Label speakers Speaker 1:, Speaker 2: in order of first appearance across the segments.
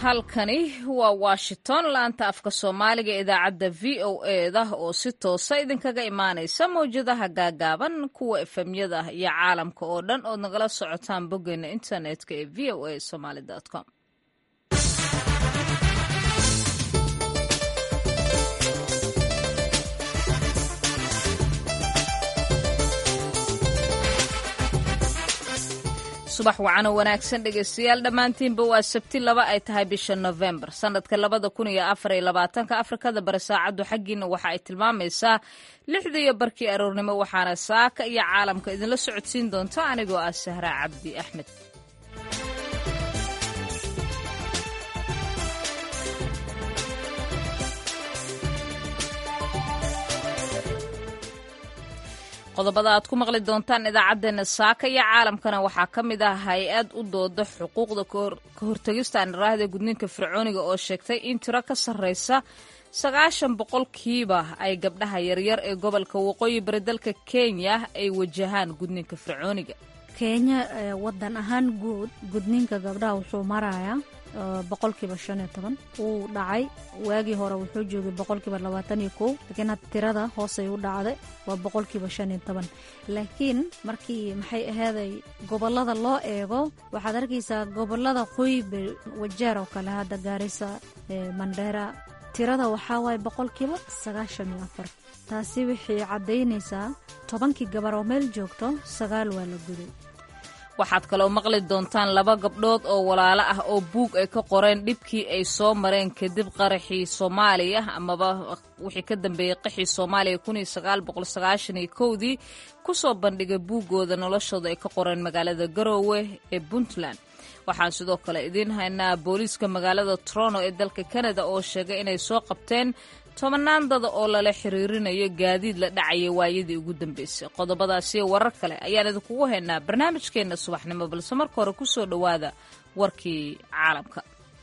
Speaker 1: halkani waa washington laanta afka soomaaliga ee idaacadda v o eda oo si toosa idinkaga imaanaysa mawjadaha gaagaaban kuwa efemyada iyo caalamka oo dhan ood nagala socotaan boggeena internetka ee v o a somaly com subax wacano wanaagsan dhegeystayaal dhammaantiinba waa sabti laba ay tahay bisha nofembar sanadka labada kun iyo afar iyo labaatanka afrikada bari saacaddu xaggiina waxa ay tilmaamaysaa lixda iyo barkii aroornimo waxaana saaka iyo caalamka idinla socodsiin doonta anigoo ah sahra cabdi axmed qodobada aad ku maqli doontaan idaacaddeenna saaka iyo caalamkana waxaa ka mid ah hay-ad u dooda xuquuqda ka hortegista aniraahda gudniinka fircooniga oo sheegtay in tiro ka sarreysa sagaashan boqolkiiba ay gabdhaha yaryar ee gobolka waqooyi bari dalka kenya ay wajahaan gudniinka fircooniga
Speaker 2: kenya wadan ahaan guud gudniinka gabdhaha wuxuu marayaa boqolkiiba shan iyo toban wuu dhacay waagii hore wuxuu joogay boqolkiiba labaatan iyo kow laakiin had tirada hoosay u dhacday waa boqolkiiba shan iyo toban laakiin markii maxay ahaaday gobolada loo eego waxaad arkaysaa gobolada qoybe wajeer oo kale hadda gaarisa mandheera tirada waxaa waaye boqolkiiba sagaashan iyo afar taasi waxay caddaynaysaa tobankii gabar oo meel joogto sagaal waa la guday
Speaker 1: waxaad kaloo maqli doontaan laba gabdhood oo walaalo ah oo buug ay ka qoreen dhibkii ay soo mareen kadib qaraxii soomaaliya amaba wixii ka dambeeyey qaxii soomaaliya kuniyo sagaal boqol sagaashan iyo kowdii kusoo bandhigay buuggooda noloshooda ay ka qoreen magaalada garoowe ee puntland waxaan sidoo kale idiin haynaa booliiska magaalada toronto ee dalka canada oo sheegay inay soo qabteen tobanaan dada oo lala xiriirinayo gaadiid la dhacaya waayadii ugu dambeysay qodobadaasiyo warar kale ayaan idinkugu haynaa barnaamijkeenna subaxnimo balse marka hore ku soo dhowaada warkii caalamka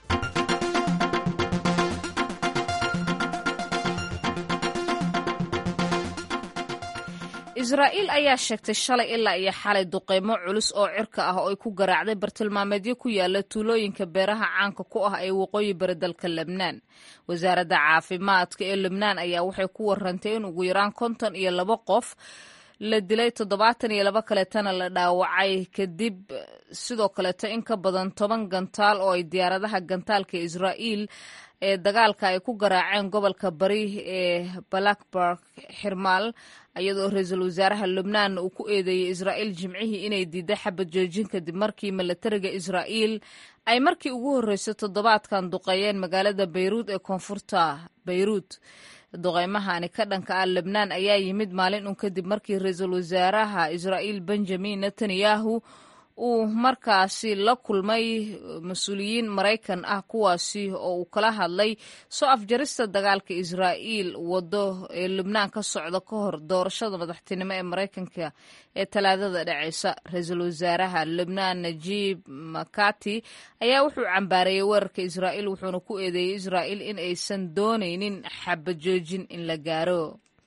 Speaker 1: israa'iil ayaa sheegtay shalay ilaa iyo xalay duqeymo culus oo cirka ah oo ay ku garaacday bartilmaameedyo ku yaala tuulooyinka beeraha caanka ku ah ee waqooyi bari dalka lebnaan wasaaradda caafimaadka ee lebnaan ayaa waxay ku warantay in ugu yaraan konton iyo labo qof la dilay toddobaatan iyo labo kaleetana la dhaawacay kadib sidoo kaleeto in ka badan toban gantaal oo ay diyaaradaha gantaalka israa'iil ee dagaalka ay ku garaaceen gobolka bari ee blackburg xirmaal iyadoo ra-iisul wasaaraha lubnaan uu ku eedeeyey israa'iil jimcihii inay diiday xabad joojin kadib markii milatariga israa'iil ay markii ugu horreysay toddobaadkan duqeeyeen magaalada bayruud ee koonfurta bayruud duqeymahani ka dhanka ah lebnaan ayaa yimid maalin un kadib markii ra-iisul wasaaraha israa'iil benjamin netanyahu uu markaasi la kulmay mas-uuliyiin maraykan ah kuwaasi oo uu kala hadlay soo afjarista dagaalka israa'iil waddo ee lubnaan ka socda ka hor doorashada madaxtinimo ee maraykanka ee talaadada dhaceysa ra-iisul wasaaraha lubnaan najiib makati ayaa wuxuu cambaareeyey weerarka israa'iil wuxuuna ku eedeeyey israa'iil in aysan doonaynin xabajoojin in la gaaro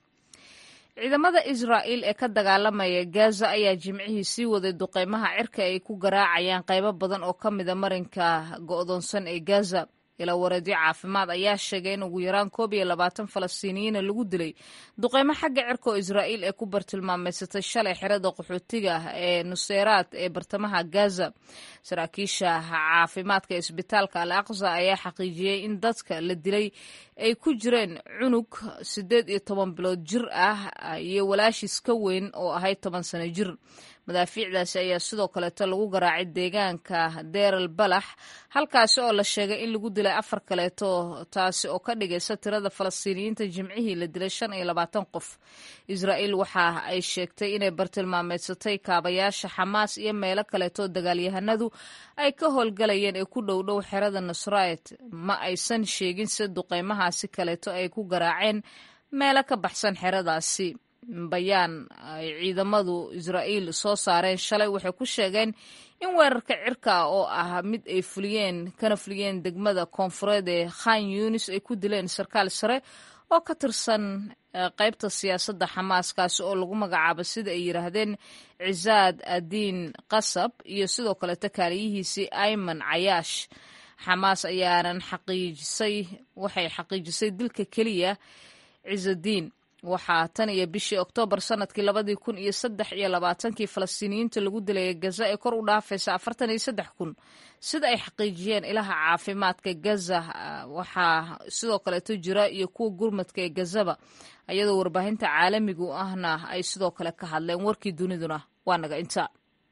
Speaker 1: ciidamada israa'iil ee ka dagaalamaya gaza ayaa jimcihii sii waday duqeymaha cirka ay ku garaacayaan qaybo badan oo ka mida marinka go'doonsan ee gaza ila wareedyo caafimaad ayaa sheegay in ugu yaraan koob iyo labaatan falastiiniyiina lagu dilay duqeymo xagga cirka oo israa'iil ee ku bartilmaameysatay shalay xerada qaxootiga ee nuseyraad ee bartamaha gaza saraakiisha caafimaadka ee isbitaalka al aqsa ayaa xaqiijiyey in dadka la dilay ay ku jireen cunug siddeed iyo toban bilood jir ah iyo walaashiis ka weyn oo ahayd toban sano jir madaafiicdaasi ayaa sidoo kaleeto lagu garaacay deegaanka deeral balax halkaasi oo la sheegay in lagu dilay afar kaleeto taasi oo ka dhigaysa tirada falastiiniyiinta jimcihii la dilay shan iyo labaatan qof israa'iil waxa ay sheegtay inay bartilmaameedsatay kaabayaasha xamaas iyo meelo kaleeto dagaalyahanadu ay ka howlgalayeen ee ku dhowdhow xerada nusrayt ma aysan sheegin si duqeymahaasi kaleeto ay ku garaaceen meelo ka baxsan xeradaasi bayaan ay ciidamadu israa'iil soo saareen shalay waxay ku sheegeen in weerarka cirka ah oo ah mid ay fuliyeen kana fuliyeen degmada koonfureed ee khan yunis ay ku dileen sarkaal sare oo ka tirsan qaybta siyaasadda xamaaskaasi oo lagu magacaabo sida ay yidhaahdeen cisaad adiin qasab iyo sidoo kaleto kaaliyihiisii ayman cayaash xamaas ayaanan xaqiijisay waxay xaqiijisay dilka keliya ciisadiin waxaa tan iyo bishii oktoobar sanadkii labadii kun iyo saddex iyo labaatankii falastiiniyiinta lagu dilaya gaza ee kor u dhaafaysa afartan iyo saddex kun sida ay xaqiijiyeen ilaha caafimaadka gaza waxaa sidoo kaleeto jira iyo kuwa gurmadka ee gazaba iyadoo warbaahinta caalamigu ahna ay sidoo kale ka hadleen warkii duniduna waa naga inta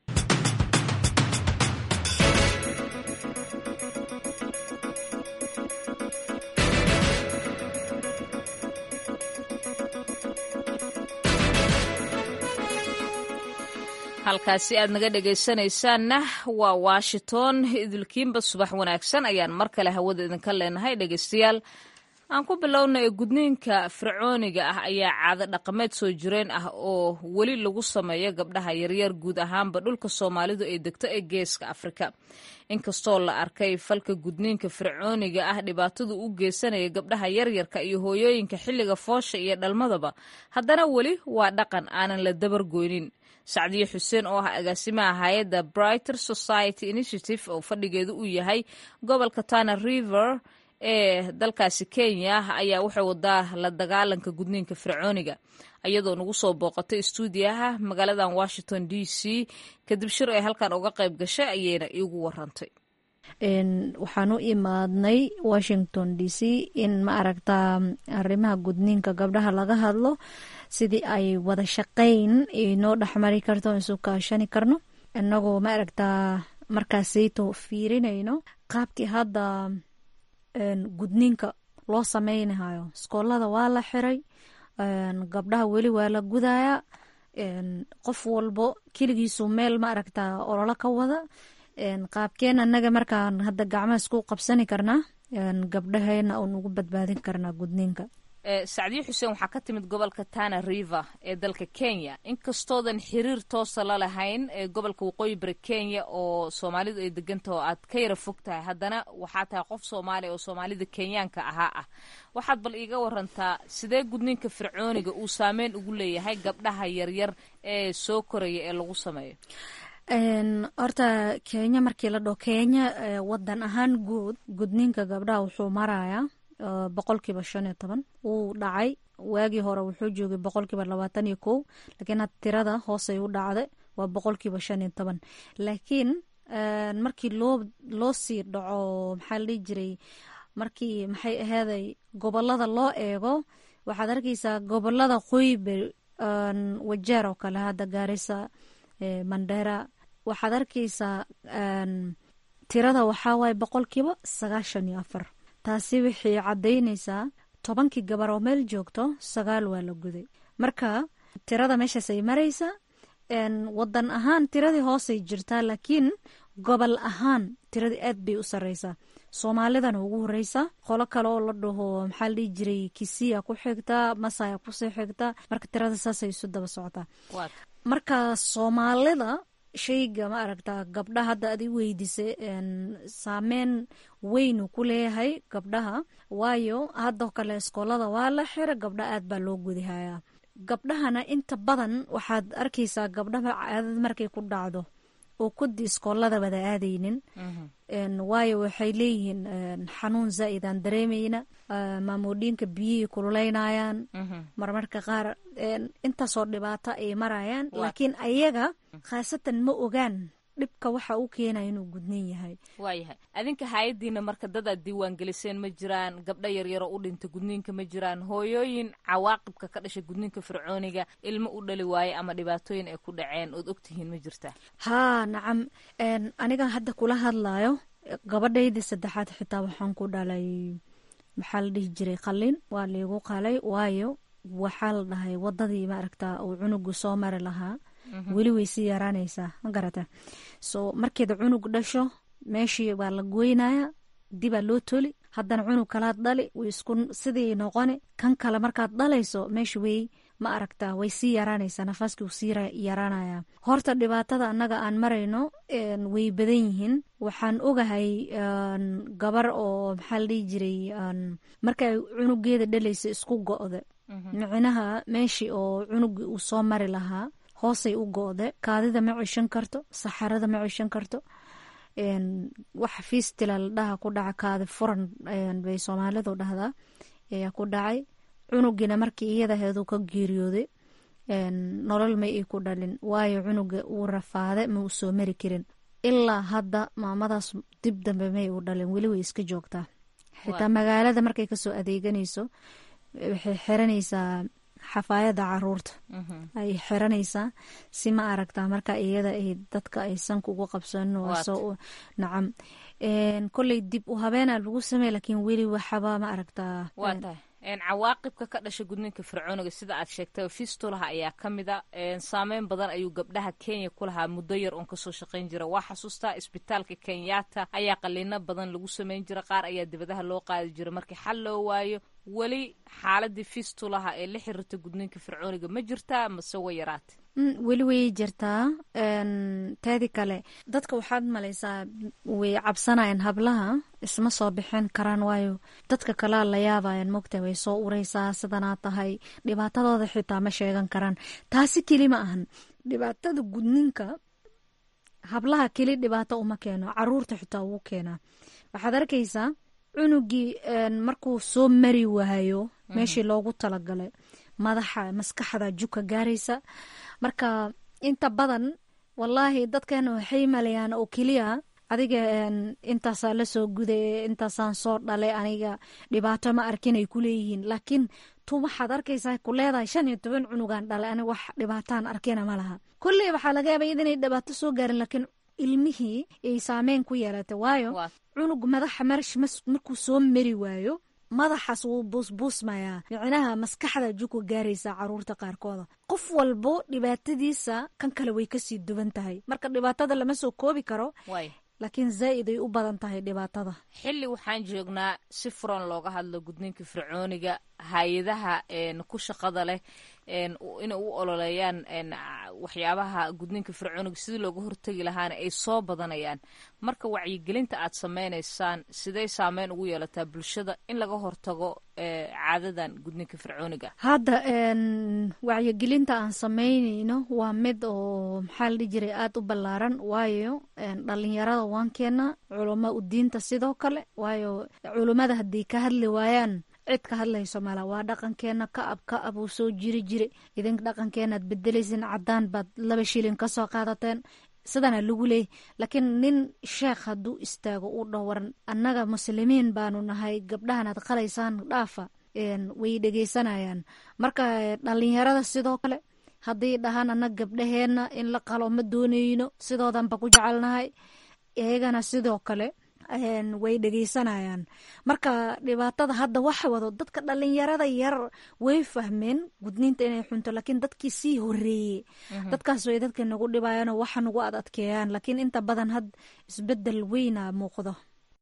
Speaker 1: halkaasi aad naga dhegaysanaysaanna waa washington idilkiinba subax wanaagsan ayaan mar kale hawada idinka leenahay dhegaystayaal aan ku bilowna ee gudniinka fircooniga ah ayaa caado dhaqameed soo jireen ah oo weli lagu sameeyo gabdhaha yaryar guud ahaanba dhulka soomaalidu ay degto ee geeska afrika inkastoo la arkay falka gudniinka fircooniga ah dhibaatadu u geysanaya gabdhaha yaryarka iyo hooyooyinka xilliga foosha iyo dhalmadaba haddana weli waa dhaqan aanan la dabargoynin sacdiye xuseen oo ah agaasimaha hay-adda brighter society initiative oo fadhigeedu uu yahay gobolka tana river ee dalkaasi kenya ayaa waxay wadaa la dagaalanka gudniinka fircooniga iyadoo nagu soo booqatay istuudiyaha magaaladan washington d c kadib shir ay halkan uga qayb gashay ayayna iigu warantay
Speaker 2: waxaan u imaadnay washington d c in ma aragtaa arrimaha gudniinka gabdhaha laga hadlo sidii ay wada shaqayn inoo dhexmari karto isu kaashani karno inagoo ma aragtaa markaasayto fiirinayno qaabkii hadda gudniinka loo sameynahayo iskoolada waa la xiray gabdhaha weli waa la gudaya qof walbo keligiisu meel ma aragtaa ololo ka wada qaabkeen anaga markaan hadda gacmaha isku qabsani karnaa gabdhaheena uun ugu badbaadin karnaa gudniinka
Speaker 1: sacdiye xuseen waxaa ka timid gobolka tana river ee dalka kenya inkastoodan xiriir toosa la lahayn ee gobolka waqooyi bari kenya oo soomaalidu ay degantaho aad ka yara fog tahay haddana waxaa tahay qof soomaaliya oo soomaalida kenyaanka ahaa ah waxaad bal iiga warantaa sidee gudniinka fircooniga uu saameyn ugu leeyahay gabdhaha yaryar ee soo koraya ee lagu sameeyo
Speaker 2: horta kenya markii la dhaho kenya wadan ahaan guud gudniinka gabdhaha wuxuu marayaa boqolkiiba shan iyo toban wuu dhacay waagii hore wuxuu joogay boqolkiiba labaatan iyo kow laakiin had tirada hoosay u dhacday waa boqolkiiba shan iyo toban laakiin markii loo loo sii dhaco maxaa la dhihi jiray markii maxay aheeday gobolada loo eego waxaad arkeysaa gobolada qoybe wajeer oo kale hadda gaarisa mandera waxaad arkeysaa tirada waxaa waaye boqolkiiba sagaashan iyo afar taasi waxay caddaynaysaa tobankii gabar oo meel joogto sagaal waa la guday marka tirada meeshaasay maraysa wadan ahaan tiradii hoosay jirtaa laakiin gobol ahaan tiradii aad bay u sareysaa soomaalidana ugu horeysa qolo kale oo la dhaho maxaa la dhihi jiray kisiya ku xigta masaya kusii xigta marka tirada saasay isu daba socotaa marka soomaalida shayga ma aragtaa gabdhaha hadda adi weydiisay saameyn weynu ku leeyahay gabdhaha waayo haddoo kale iskoolada waa la xira gabdha aad baa loo gudihayaa gabdhahana inta badan waxaad arkeysaa gabdhaha caadad markay ku dhacdo oo kudi iskoolada wada aadaynin waayo waxay leeyihiin xanuun zaaid aan dareemayna maamoodhiinka biyihii kululeynayaan marmarka qaar intaasoo dhibaato ay marayaan laakiin ayaga khaasatan ma ogaan dhibka waxa u keenaya inuu gudnin yahay
Speaker 1: waayahay adinka hay-adiina marka dadaad diiwaan geliseen ma jiraan gabdho yaryaro u dhinta gudniinka ma jiraan hooyooyin cawaaqibka ka dhashay gudniinka fircooniga ilmo u dhali waaye ama dhibaatooyin ay ku dhaceen ood ogtihiin ma jirtaa
Speaker 2: haa nacam aniga hadda kula hadlayo gabadhaydii saddexaad xitaa waxaan ku dhalay maxaa la dhihi jiray qalin waa liigu qalay waayo waxaa la dhahay wadadii maaragta uu cunugu soo mari lahaa weli way sii yaraanaysaa ma garata so markeeda cunug dhasho meeshii waa la goynaya dibaa loo toli haddana cunug kalaad dhali way isku sidii noqoni kan kale markaad dhalayso meesha way ma aragta way sii yaraanaysaa nafaaskii uu sii yaraanaya horta dhibaatada annaga aan marayno way badan yihiin waxaan ogahay gabar oo maxaa la dhihi jiray markay cunugeeda dhalaysa isku go-da micnaha meeshii oo cunugii uu soo mari lahaa hoosay u go-de kaadida ma cishan karto saxarada ma cishan karto wax fiistila la dhaha ku dhaca kaadi furan bay soomaalidu dhahdaa ayaa ku dhacay cunugina markii iyadaheedu ka geeriyooday nolol ma ii ku dhalin waayo cunuga uu rafaade ma uu soo mari karin ilaa hadda maamadaas dib dambe may u dhalin weli way iska joogtaa xitaa magaalada markay kasoo adeeganayso waxay xiranaysaa xafaayada caruurta ay xiranaysaa si ma aragtaa marka iyada ay dadka ay sanka ugu qabsan nacam koley dib u habeena lagu samey lakiin weli waxaba ma aragtaa
Speaker 1: cawaaqibka ka dhasha gudniinka fircooniga sida aad sheegtay fistulaha ayaa ka mid a saameyn badan ayuu gabdhaha kenya ku lahaa muddo yar oon kasoo shaqayn jira waa xasuustaa isbitaalka kenyatta ayaa qaliino badan lagu sameyn jira qaar ayaa dibadaha loo qaadi jira markii xal loo waayo weli xaaladii fistulaha ee la xiriirta gudniinka fircooniga ma jirtaa mase way yaraate
Speaker 2: weli way jirtaa teedi kale dadka waxaad malaysaa way cabsanayaan hablaha isma soo bixin karaan waayo dadka kalea la yaabayan mogta way soo ureysaa sidanaa tahay dhibaatadooda xitaa ma sheegan karaan taasi keli ma ahan dhibaatada gudninka hablaha keli dhibaato uma keeno caruurta xitaa wuu keenaa waxaad arkaysaa cunugii markuu soo mari waayo meeshii loogu talagalay madaxa maskaxda juka gaaraysa marka inta badan wallaahi dadkeena waxay malayaan oo keliya adiga intaasaa lasoo guday intaasaan soo dhalay aniga dhibaato ma arkin ay kuleeyihiin laakiin tu waxaad arkaysaa ku leedahay shan iyo toban cunugaan dhalay aniga wax dhibaataan arkina ma laha kolley waxaa laga yaaba inay dhibaato soo gaarin laakiin ilmihii ay saameyn ku yeelatay waayo cunug madaxa marash markuu soo mari waayo madaxaas wuu buusbuusmayaa micnaha maskaxda juku gaaraysa caruurta qaarkooda qof walbo dhibaatadiisa kan kale way kasii duwan tahay marka dhibaatada lama soo koobi karo laakiin zaa'id ay u badan tahay dhibaatada
Speaker 1: xilli waxaan joognaa si furan looga hadlo gudniinka fircooniga hay-adaha ku shaqada leh inay u ololeeyaan waxyaabaha gudniinka fircooniga sidii looga hortegi lahaana ay soo badanayaan marka wacyigelinta aad sameynaysaan siday saameyn ugu yeelataa bulshada in laga hortago caadadan gudniinka fircooniga
Speaker 2: hadda wacyigelinta aan sameynayno waa mid oo maxaa la dhihi jiray aada u ballaaran waayo dhalinyarada waan keena culamo u diinta sidoo kale waayo culummada haddii ka hadli waayaan cid ka hadlayso mala waa dhaqankeena ka ab ka ab uu soo jiri jire idinka dhaqankeenaad bedelaysin caddaan baad laba shilin ka soo qaadateen sidana lagu leeyay laakiin nin sheekh hadduu istaago uu dhawaran annaga muslimiin baanu nahay gabdhahanaad qalaysaan dhaafa way dhegeysanayaan marka dhalinyarada sidoo kale haddii dhahaan annaga gabdhaheenna in la qalo ma dooneyno sidoodanba ku jecelnahay iyagana sidoo kale way dhegeysanayaan marka dhibaatada hadda waxa wado dadka dhalinyarada yar way fahmeen gudniinta inay xunto laakiin dadkii sii horeeyey dadkaas way dadka nagu dhibayaanoo waxa nagu ad adkeeyaan laakiin inta badan had isbedel weyna muuqdo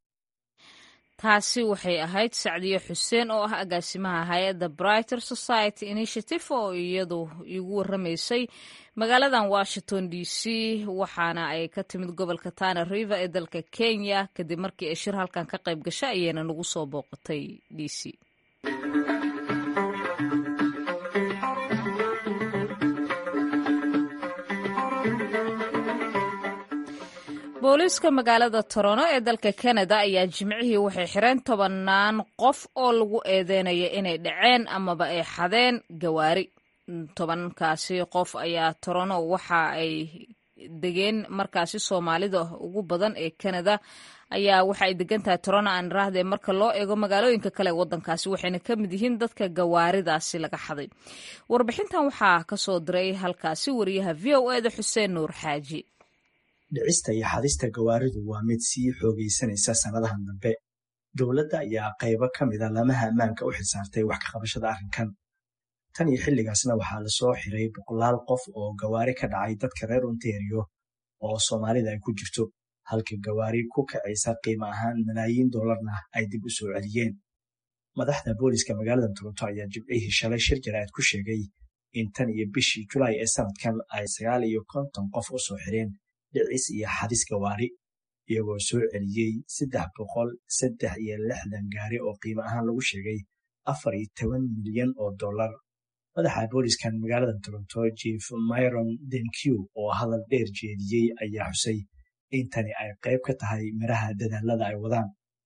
Speaker 1: taasi waxay ahayd sacdiye xuseen oo ah agaasimaha hay-adda brighter society initiative oo iyadu igu waramaysay magaaladan washington d c waxaana ay ka timid gobolka tana river ee dalka kenya kadib markii ay shir halkan ka qayb gasha ayayna nagu soo booqatay d c booliiska magaalada torono ee dalka kanada ayaa jimcihii waxay xireen tobannaan qof oo lagu eedeynaya inay dhaceen amaba ay xadeen gawaari tobankaasi qof ayaa torono waxa ay degeen markaasi soomaalida ugu badan ee kanada ayaa waxa ay degan tahay torono aan iraahdee marka loo eego magaalooyinka kale ee waddankaasi waxayna ka mid yihiin dadka gawaaridaasi laga xaday warbixintan waxaa ka soo diray halkaasi wariyaha v o eda xuseen nuur xaaji
Speaker 3: dhicista iyo xadista gawaaridu waa mid sii xoogaysanaysa sannadahan dambe dowladda ayaa qaybo ka mida lamaha ammaanka u xilsaartay wax ka qabashada arrinkan tan iyo xilligaasna waxaa lasoo xiray boqolaal qof oo gawaari ka dhacay dadka reer ontario oo soomaalida ay ku jirto halka gawaari ku kacaysa qiimo ahaan malaayiin dollarna ay dib u soo celiyeen madaxda booliska magaalada toronto ayaa jibcihii shalay shir jaraa'id ku sheegay in tan iyo bishii julaay ee sanadkan ay sagaal iyo konton qof u soo xireen dhicis iyo xadis gawaari iyagoo soo celiyey saddex boqol saddex iyo lixdan gaari oo qiimo ahaan lagu sheegay afar iyo toban milyan oo dollar madaxa booliskan magaalada toronto jief myron denq oo hadal dheer jeediyey ayaa xusay intani ay qayb ka tahay miraha dadaalada ay wadaan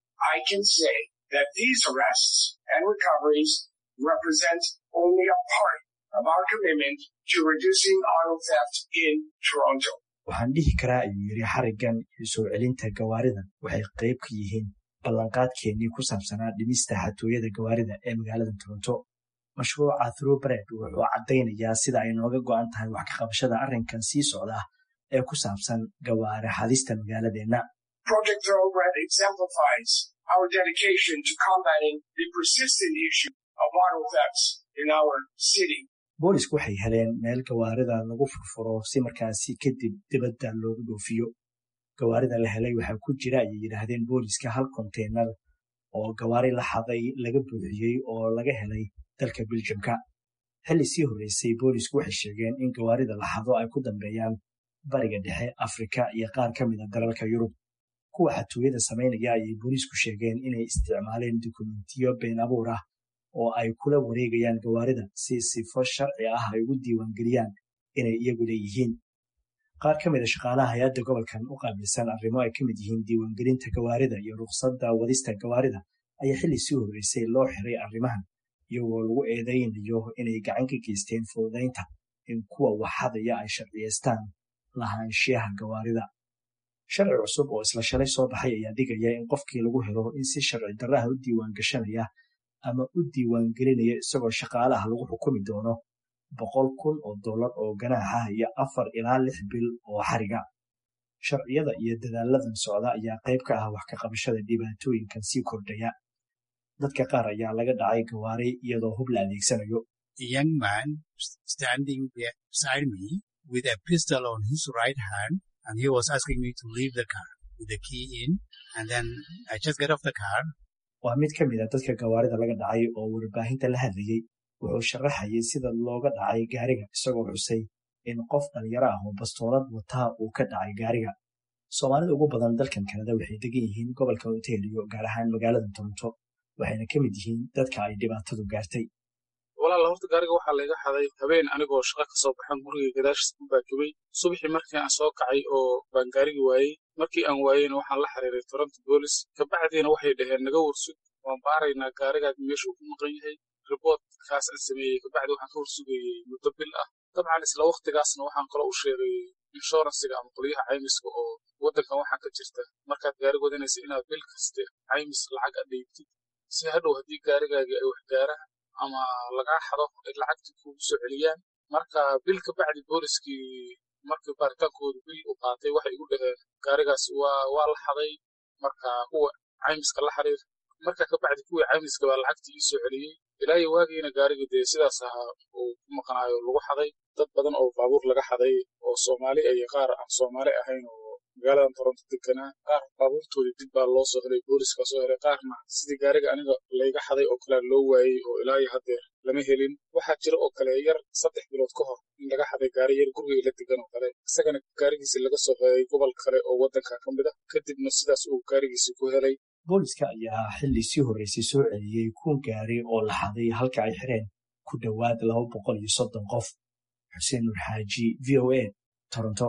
Speaker 4: that these arrests and recoveries represent only a part of our commitment to reducing auto theft in Toronto.
Speaker 3: waxaan dhihi karaa ayuu yidhi xariggan iyo soo celinta gawaaridan waxay qayb ka yihiin ballanqaadkeennii ku saabsanaa dhimista xatooyada gawaarida ee magaalada toronto mashruuca throughbred wuxuu caddaynayaa sida ay nooga go'an tahay wax ka qabashada arrinkan sii socda ee ku saabsan gawaari xadista magaaladeenna
Speaker 4: Project Thoroughbred exemplifies our dedication to combating the persistent issue of auto thefts in our city.
Speaker 3: boolisku waxay heleen meel gawaarida lagu furfuro si markaasi kadib dibadda loogu dhoofiyo gawaarida la helay waxaa ku jira ayay yidhaahdeen booliska hal konteynar oo gawaari la xaday laga buuxiyey oo laga helay dalka biljamka xilli sii horreysay boolisku waxay sheegeen in gawaarida la xado ay ku dambeeyaan bariga dhexe afrika iyo qaar ka mid a dalalka yurub kuwa xatooyada samaynaya ayay booliisku sheegeen inay isticmaaleen dukumentiyo been abuur ah oo ay kula wareegayaan gawaarida si sifo sharci ah ay ugu diiwaangeliyaan inay iyagu leeyihiin qaar ka mid a shaqaalaha hay-adda gobolkan u qaabilsan arrimo ay ka mid yihiin diiwaangelinta gawaarida iyo rukhsadda wadista gawaarida ayaa xilli sii horreysay loo xiray arrimahan iyagoo lagu eedaynayo inay gacan ka geysteen fududaynta in kuwa waxadaya ay sharciyeystaan lahaanshiyaha gawaarida sharci cusub oo isla shalay soo baxay ayaa dhigaya in qofkii lagu helo in si sharci darraha u diiwaan gashanaya ama u diiwaangelinaya isagoo shaqaalaha lagu xukumi doono boqol kun oo dollar oo ganaaxa iyo afar ilaa lix bil oo xariga sharciyada iyo dadaaladan socda ayaa qayb ka ah wax ka qabashada dhibaatooyinkan sii kordhaya dadka qaar ayaa laga dhacay gawaari iyadoo hub la adeegsanayo
Speaker 5: a young man standing beside me with a pistol on his right hand, and he was asking me to leave the car with the key in. And then I just get off the car.
Speaker 3: waa mid ka mid a dadka gawaarida laga dhacay oo warbaahinta la hadlayey wuxuu sharaxayay sida looga dhacay gaariga isagoo xusay in qof dhalinyaro ah oo bastoolad wataa uu ka dhacay gaariga soomaalida ugu badan dalkan kanada waxay degan yihiin gobolka ontario gaar ahaan magaalada toronto waxayna ka mid yihiin dadka ay dhibaatadu gaartay
Speaker 6: walaala horta gaariga waxaa layga xaday habeen anigoo shaqa ka soo baxan guriga gadaashiis ku baakibay subaxii markii aan soo kacay oo baan gaarigi waayey markii aan waayeyna waxaan la xiriiray toronto boolis kabacdiina waxay dhaheen naga warsug waan baaraynaa gaarigaad meesha uu ku maqan yahay riboortkaas aan sameeyey kabacdi waxaan ka warsugayey muddo bil ah dabcan isla waktigaasna waxaan kaloo u sheegay inshuransiga ama qolyaha caymiska oo waddankan waxaa ka jirta markaad gaari wadanaysa inaad bil kaste caymis lacag adheybtid si hadhow haddii gaarigaagii ay wax gaaraan ama lagaa xado ay lacagtii kugu soo celiyaan marka bil ka bacdi booliskii markii baaritaankoodu bil u qaatay waxay igu dhaheen gaarigaas waa waa la xaday marka kuwa caymiska la xiriir marka ka bacdi kuwii caymiska baa lacagtii ii soo celiyey ilaa iyo waagiina gaarigii dee sidaas ahaa uu ku maqnaayo lagu xaday dad badan oo baabuur laga xaday oo soomaali iyo qaar aan soomaali ahayn oo magaaladan toronto deganaa qaar baabuurtoodii dib baa loo soo helay booliska soo helay qaarna sidii gaariga aniga layga xaday oo kale loo waayey oo ilaa iyo haddeer lama helin waxaa jira oo kale yar saddex bilood ka hor in laga xaday gaari yar guriga la degan oo kale isagana gaarigiisi laga soo helay gobol kale oo waddanka ka mid ah kadibna sidaas uu gaarigiisi ku helay
Speaker 3: booliska ayaa xilli sii horreysay soo celiyey kun gaari oo la xaday halka ay xireen ku dhowaad laba boqol iyo soddon qof xuseen nur xaaji v o a toronto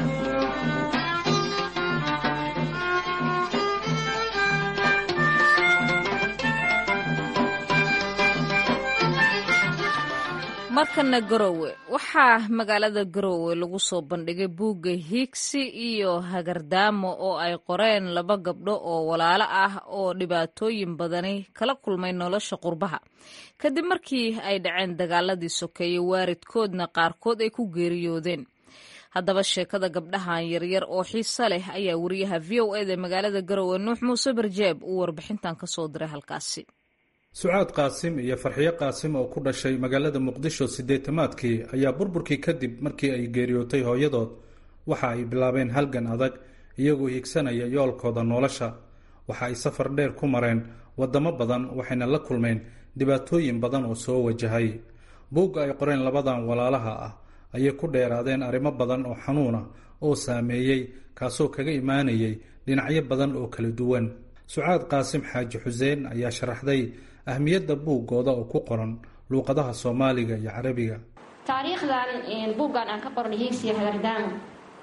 Speaker 1: markana garowe waxaa magaalada garowe lagu soo bandhigay buugga higsi iyo hagardaamo oo ay qoreen laba gabdho oo walaalo ah oo dhibaatooyin badani kala kulmay nolosha qurbaha kadib markii ay dhaceen dagaaladii sokeeye waaridkoodna qaarkood ay ku geeriyoodeen haddaba sheekada gabdhahan yaryar oo xiiso leh ayaa wariyaha v o eda magaalada garowe nuux muuse barjeeb uu warbixintan ka soo diray halkaasi
Speaker 7: sucaad qaasim iyo farxiyo qaasim oo ku dhashay magaalada muqdisho siddeetamaadkii ayaa burburkii kadib markii ay geeriyootay hooyadood waxa ay bilaabeen halgan adag iyagoo higsanaya yoolkooda nolosha waxa ay safar dheer ku mareen waddamo badan waxayna la kulmeen dhibaatooyin badan oo soo wajahay buugga ay qoreen labadan walaalaha ah ayay ku dheeraadeen arrimo badan oo xanuuna oo saameeyey kaasoo kaga imaanayay dhinacyo badan oo kala duwan sucaad qaasim xaaji xuseen ayaa sharaxday ahmiyadda buuggooda oo ku qoran luuqadaha soomaaliga iyo carabiga
Speaker 8: taariikhdan buuggan aan ka qornay hiigsiya hagardaamo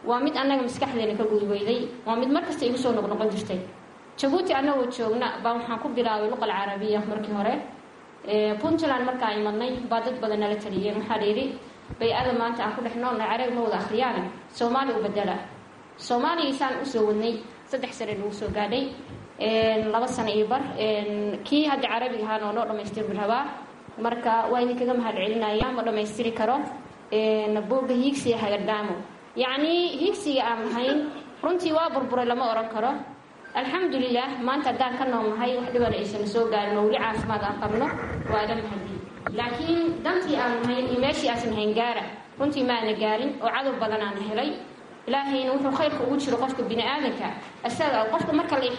Speaker 8: waa mid annaga maskaxdeena ka gudweyday waa mid markasta igu soo noqnoqon jirtay jabuuti annagoo joogna baa waxaan ku bilaabay luqal carabiya markii hore puntland markaa imadnay baa dad badan nala taliyeen waxaa layidhi bay-ada maanta aan ku dhex noolna carabi ma wada akhriyaana soomaali u bedela soomaaligiisaan usoo wadnay saddex sane nagu soo gaadhay laba sano iyo bar kii hadda carabiga ahaana oo noo dhamaystirbi rabaa marka waa idinkaga mahad celinaya ma dhammaystiri karo buugga hiigsiga hagadhaamo yacnii hiigsiga aan lahayn runtii waa burburay lama oran karo alxamdulilah maanta haddaan ka noolnahay wax dhibana aysan soo gaarin oo weli caafimaad aan qabno waa ila mahadi laakiin dantii aan lahayn iyo meeshii aasan hayn gaara runtii maana gaarin oo cadow badan aan helay ilaahayna wuxuu khayrka ugu jiro qofka bini aadanka isaga qofka marka la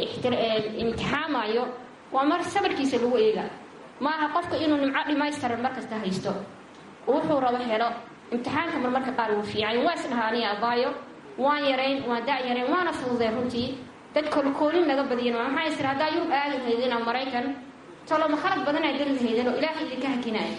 Speaker 8: imtixaamayo waa mar sabarkiisa lagu eega maaha qofka inuu nimco dhimaystiran markasta haysto wuxuu rabo helo imtixaanka marmarka qaar wuu fiican waa isdhahaa aniga abaayo waan yarayn waan da yarayn waana fududee runtii dad kolkoolin laga badiyan maxaa isir haddaa yurub aadi lahaydeen oo maraykan toloma khalad badanaa geli lahaydeen oo ilaahay idinka hakinaya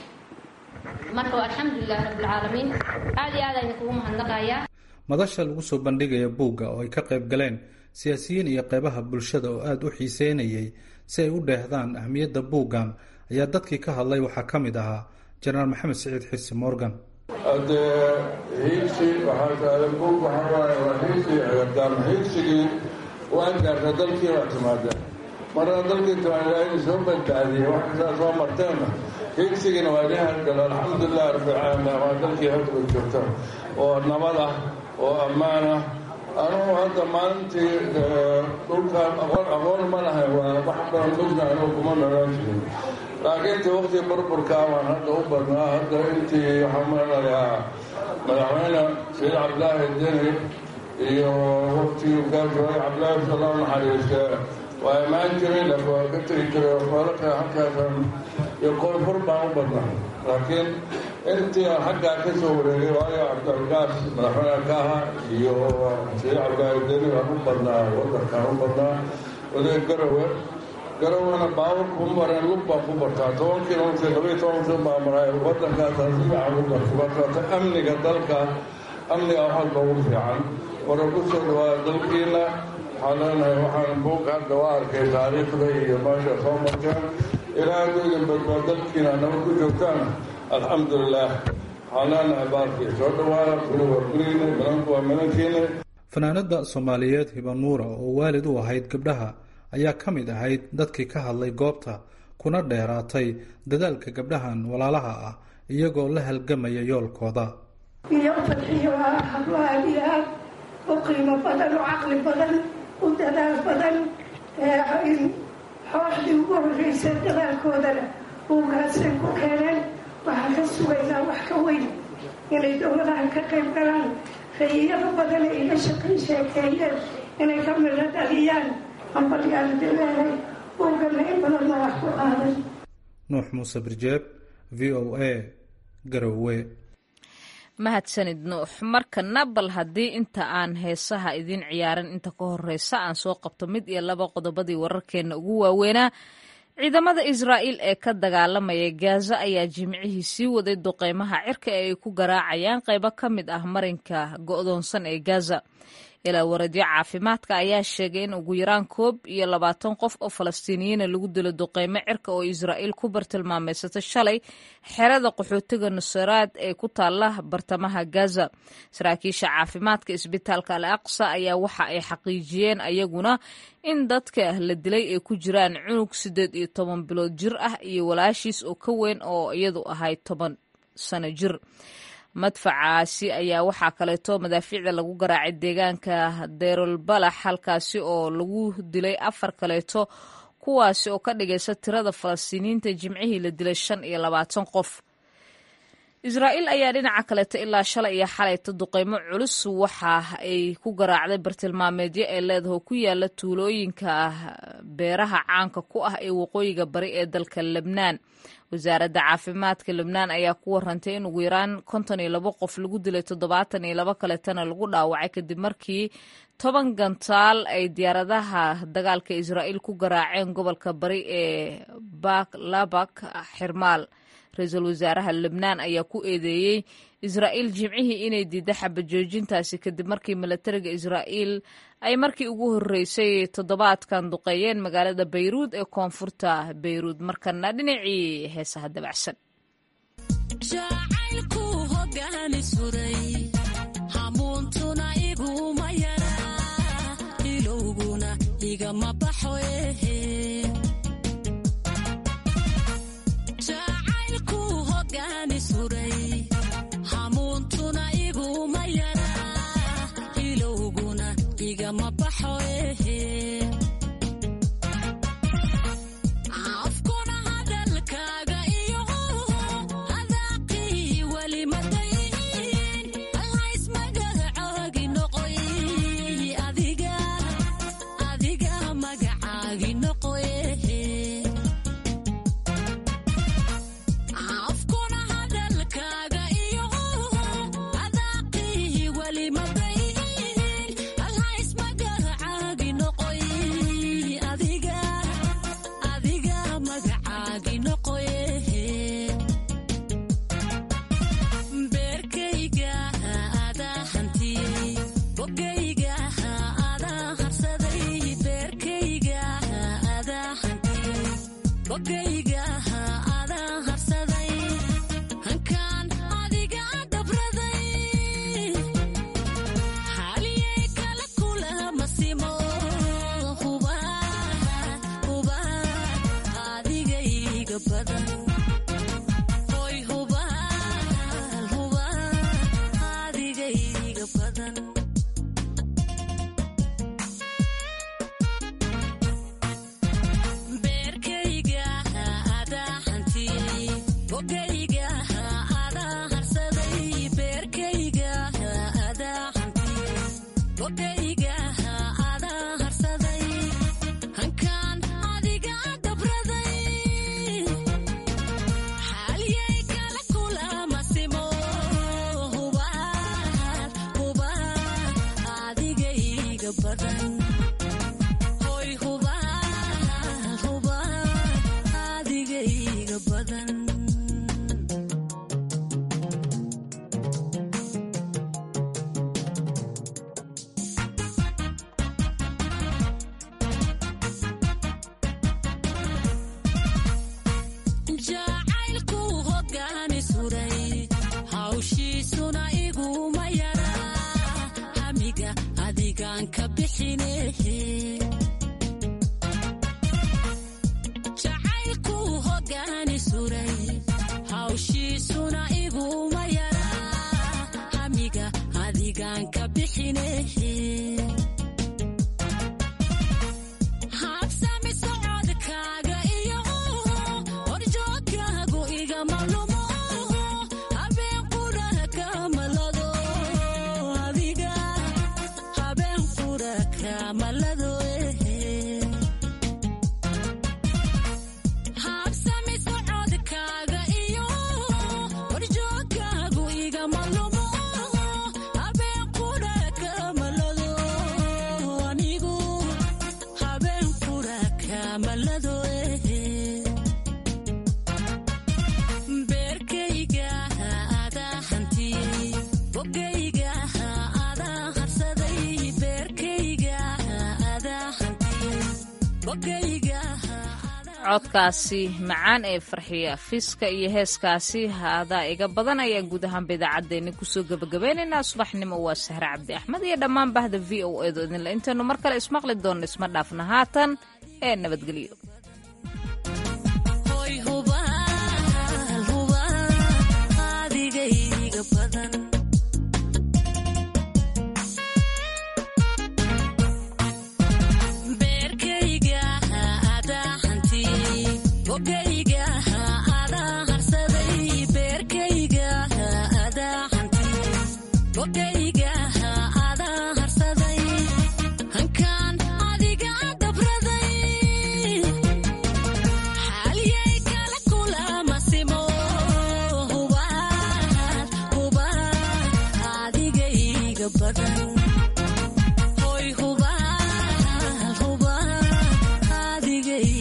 Speaker 8: marka waa alxamdulilah rabbilcaalamiin aada iyo aad ayna kugu mahadnaqayaa
Speaker 7: madasha lagu soo bandhigaya buugga oo ay ka qayb galeen siyaasiyiin iyo qeybaha bulshada oo aada u xiiseynayay si ay u dheehdaan ahmiyadda buuggan ayaa dadkii ka hadlay waxaa ka mid ahaa jenaraal maxamed siciid xirsi morgan
Speaker 9: haddee hiigsi waxaa taada buug waxaa waaye waa hiigsi agardaan hiigsigii waan gaarta dalkii waa timaadeen marna dalkii timaad waa in soo badbaadiyey wax kastaa soo marteenna hiigsigiina waa idin hargalo alxamdulilah rabbilcaalamiin waa dalkii hadba joogta oo nabad ah oo ammaan ah anugu hadda maalintii dhulkaan aqoon aqoon ma lahay waa wax badan mugna anugu kuma nolaan jirin laakiin intii waqti burburkaa waan hadda u badnaa hadda intii waxaan malalayaa madaxweyne sayid cabdilaahi deni iyo waqtigii gaarjooy cabdilaahi sallau naxariiste waa imaan jiray laakiin waa ka tegi jiray foolaka halkaasan iyo koonfur baan u badnaa laakiin intii aan xaggaa ka soo wareegay waayo cabdilgaas madaxweyne ka ahaa iyo sayid cabdilaahi deni waan u badnaa wadankaan u badnaa oday garowe garowana baawar kuma mareen lug baan ku bartaa toban kilomitr labaiy toban kilomitr baa maray wadankaasaan si fiican u barta markaata amniga dalka amniga waxalba ugu fiican wara ku soo dhawaada dalkiina waxaan leenahay waxaan buug hadda waa arkay taariikhda iyo meesha soo marteen ilaa hadduu idin badbaa dalkiina nabad ku joogtaan alxamdulilah waxaan leenahay baarkii soo dhawaada guri waa gurigiina milanku waa milankiina
Speaker 7: fanaanada soomaaliyeed hibanuura oo waalid u ahayd gabdhaha ayaa ka mid ahayd dadkii ka hadlay goobta kuna dheeraatay dadaalka gabdhahan walaalaha ah iyagoo la halgamaya yoolkooda
Speaker 10: iyo fadxiyo waa hablo aad iyo aad u qiimo badan u caqli badan u dadaal badan xooxdii ugu horreysay dadaalkoodana buugaasay ku keeneen waxaan ka sugaynaa wax ka weyn inay dowladahan ka qayb galaan rayiyada badan ay la shaqay sheekeeyeen inay ka midho dhaliyaan
Speaker 7: nuux muuse birjeeb v o a garowe
Speaker 1: mahadsanid nuux markana bal haddii inta aan heesaha idiin ciyaarin inta ka horeysa aan soo qabto mid iyo laba qodobadii wararkeenna ugu waaweynaa ciidamada israa'iil ee ka dagaalamaya gaaza ayaa jimcihii sii waday duqeymaha cirka ee ay ku garaacayaan qaybo ka mid ah marinka go'doonsan ee gaza ilaa waradyo caafimaadka ayaa sheegay in ugu yaraan koob iyo labaatan qof oo falastiiniyiina lagu dilo duqeymo cirka oo israa'iil ku bartilmaameysata shalay xerada qaxootiga nusaraad ee ku taala bartamaha gaza saraakiisha caafimaadka isbitaalka al aqsa ayaa waxa ay xaqiijiyeen ayaguna in dadka la dilay ay ku jiraan cunug siddeed iyo toban bilood jir ah iyo walaashiis oo ka weyn oo iyadu ahayd toban sano jir madfacaasi ayaa waxaa kaleeto madaafiicda lagu garaacay deegaanka deyrulbalax halkaasi oo lagu dilay afar kaleeto kuwaasi oo ka dhigaysa tirada falastiiniyiinta jimcihii la dilay shan iyo labaatan qof israa'iil ayaa dhinaca kaleeto ilaa shalay iyo xalayta duqeymo culus waxa ay ku garaacday bartilmaameedyo ee leedaho ku yaala tuulooyinka beeraha caanka ku ah ee waqooyiga bari ee dalka lebnaan wasaaradda caafimaadka lebnaan ayaa ku warantay in ugu yaraan konton iyo labo qof lagu dilay toddobaatan iyo labo kaleetana lagu dhaawacay kadib markii toban gantaal ay diyaaradaha dagaalka israa'iil ku garaaceen gobolka bari ee baklabak xirmaal ra-iisul wasaaraha lebnaan ayaa ku eedeeyey israa'iil jimcihii inay diidda xabajoojintaasi kadib markii milatariga israa'iil ay markii ugu horreysay toddobaadkan duqeeyeen magaalada bayruud ee koonfurta bayruud markana dhinacii heesaha dabacsan codkaasi macaan ee farxiya fiska iyo heeskaasi haadaa iga badan ayaan guud ahaanba idaacaddeenni kusoo gebagabaynaynaa subaxnimo waa sahre cabdi axmed iyo dhammaan bahda v o edo idinle intaynu mar kale ismaqli doonno isma dhaafna haatan ee nabadgelyo
Speaker 11: Okay.